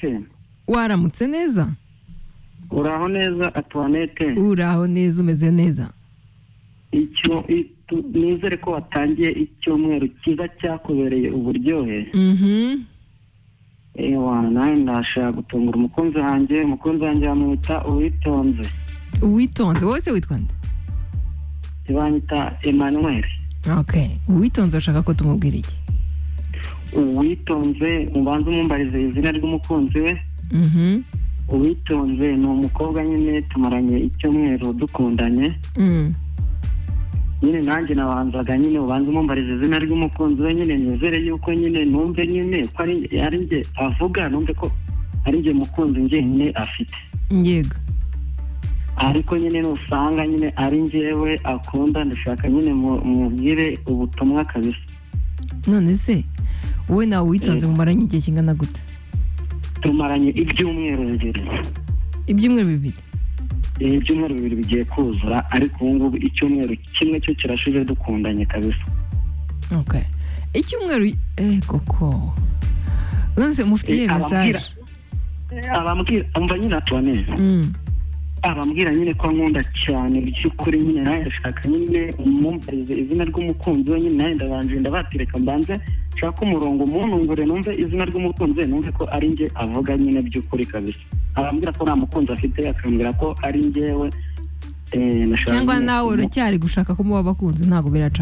se waramutse neza uraho neza atuwanete uraho neza umeze neza icyo itu- nizere ko watangiye icyumweru cyiza cyakubereye uburyohe Mhm. ewa nawe ndashaka gutungura umukunzi wanjye umukunzi wanjye bamwita uwitonze uwitonze wowe se witwa nde banyita emmanuel okay uwitonze urashaka ko tumubwira iki uwitonze ubanza umumbarize izina ry'umukunzi we Mhm. uwitonze ni umukobwa nyine tumaranye icyumweru dukundanye Mm. nyine nanjye nabanzaga nyine ubanza umumbariza izina ry'umukunzi we nyine nizere yuko nyine numve nyine ko ari ari njye avuga numve ko ari njye mukunzi njyenyine afite yego ariko nyine nusanga nyine ari njyewe akunda ndashaka nyine mu- mubwire ubutumwa kabisa none se wowe nawe uwitonze Eh. mumaranye igihe kingana gute tumaranye ibyumweru bibiri ibyumweru bibiri Eh, ibyumweru bibiri bigiye kuzura ariko ubu ngubu icyumweru kimwe cyo kirashize dukundanye kabisa okay icyumweru eh koko none se mufitiye Eh, ababwira- mesaje Eh, abambwira umva nyine atuwaneza Mm. abambwira nyine ko ankunda cyane by'ukuri nyine nawe ndashaka nyine umumbarize izina ry'umukunzi we nyine nawe ndabanje ndabatereka mbanze nshake umurongo umunungure numve izina ry'umukunzi we numve ko ari njye avuga nyine by'ukuri kabisa abambwira ko nta mukunzi afite akambwira ko ari njyewe eh, nashaka cyangwa nyine nawe kumu- uracyari gushaka kumuba abakunzi ntabwo biracamo